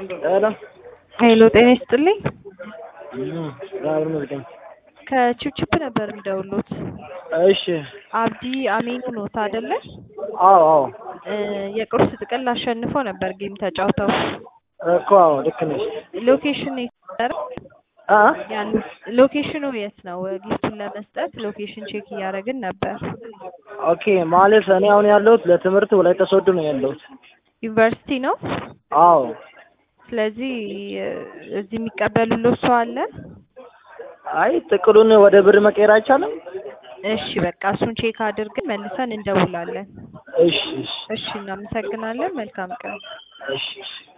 ሄሎ ሄሎ ጤና ይስጥልኝ። ራብ ነው ከቺፕቺፕ ነበር የሚደውሉት። እሺ አብዲ አሚኑ ኖት አይደለ? አዎ አዎ እ የቁርስ ጥቅል አሸንፈው ነበር ጌም ተጫውተው። እኮ አዎ ልክ ነሽ ሎኬሽን የት ነበር አ ያሉት? ሎኬሽኑ የት ነው? ጊፍቱን ለመስጠት ሎኬሽን ቼክ እያደረግን ነበር። ኦኬ ማለት እኔ አሁን ያለሁት ለትምህርት ወላይታ ሶዶ ነው ያለሁት ዩኒቨርሲቲ ነው። አዎ ስለዚህ እ እዚህ የሚቀበሉልዎት ሰው አለ? አይ ጥቅሉን ወደ ብር መቀየር አይቻልም እሺ በቃ እሱን ቼክ አድርገን መልሰን እንደውላለን። እሺ እሺ እሺ እናመሰግናለን። መልካም ቀን። እሺ እሺ